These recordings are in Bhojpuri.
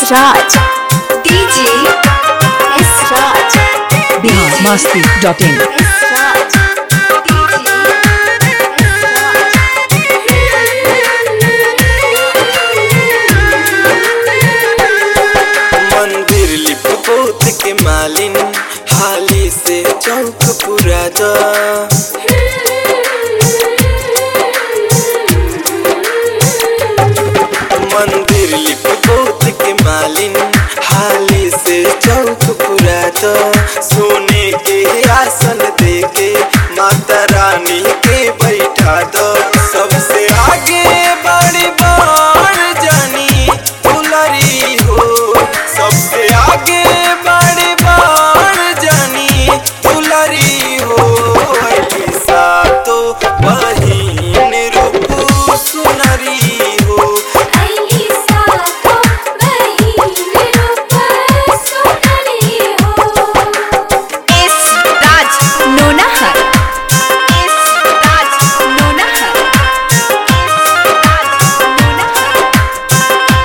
Raj. DJ S Raj. Bihar Masti dot in S Raj. DJ मंदिर लिप पोत के मालिन हाली से चौक पूरा दा मंदिर लिप पोत के मालिन हाली से चौक पूरा दा सोने के आसन दे के माता रानी के बैठा दो सबसे आगे बड़ी बाण जानी दुलरी हो सबसे आगे बड़ी बाण जानी दुलरी हो ऐसा तो बहिन रूप सुनरी हो अली साको बहिन रूप सुनरी हो S Raj Nonahar S Raj Nonahar S Raj Nonahar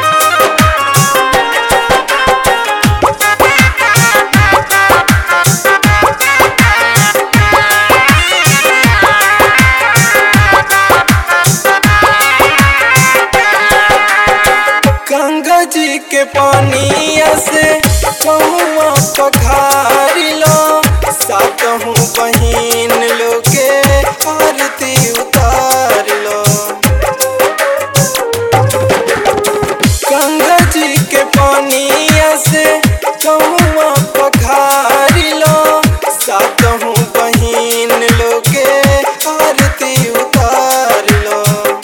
Ganga जी के पानिया से कहुआ पखारी लो सातहूँ बहिन लोगे आरती उतार लो गंगा जी के पानिया से कहुआ पखारी लो सातहूँ बहिन लोगे आरती उतार लो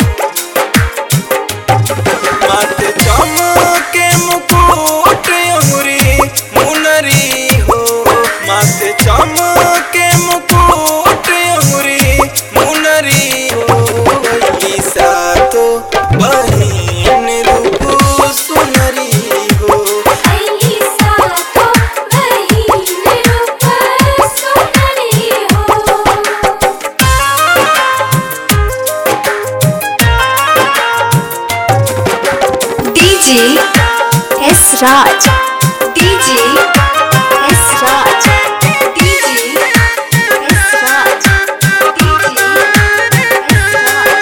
मात चमके मुकुट अंगुरी मुनरी हो मात चमके मुकुट अंगुरी मुनरी हो ईसा तो बहिन रूप सुनरी हो अली साको बहिन रूप सुनरी हो DJ S Raj. DJ S Raj. DJ S Raj. DJ S Raj.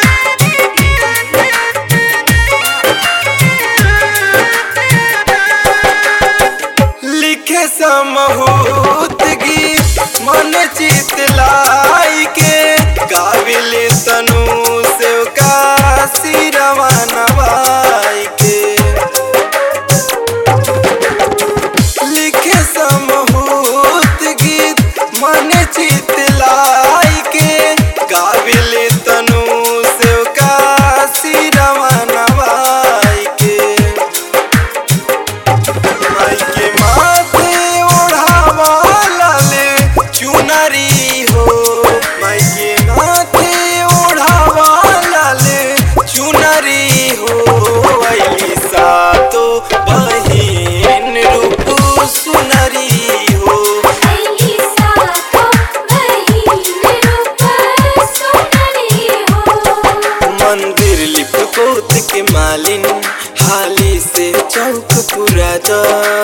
लिखे समहूत गीत मन चित लाई के गाविल तनु से का सिरवा नवाई के लिखे समहूत गीत मन चित लाई के गाविल तनु से का सिरवा नवाई के माई के माथे ओढ़ावा लाले चुनरी हो माई के माथे ओढ़ावा लाले चुनरी हो अली सातो बहिन रूप सुनरी हो अली साको बहिन रूप सुनरी हो मंदिर लिप पोत के मालिन हाली से चौक पूरा दा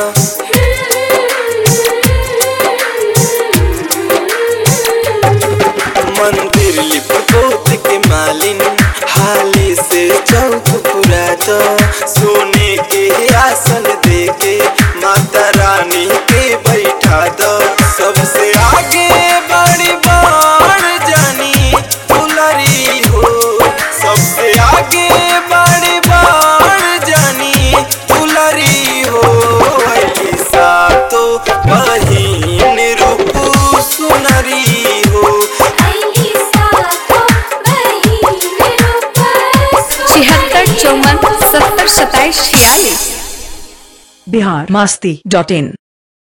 मंदिर लिप पोत के मालिन हाली से चौक पूरा दा सोने के आसन दे के माता रानी के बैठा दो सबसे आगे बड़ी बाण जानी दुलरी हो सबसे आगे बड़ी बाण जानी दुलरी हो ऐसा तो बहिन रूप सुनरी हो अली साको बहिन रूप छिहत्तर चौवन सत्तर सत्ताईस छियालीस बिहार मस्ती डॉट इन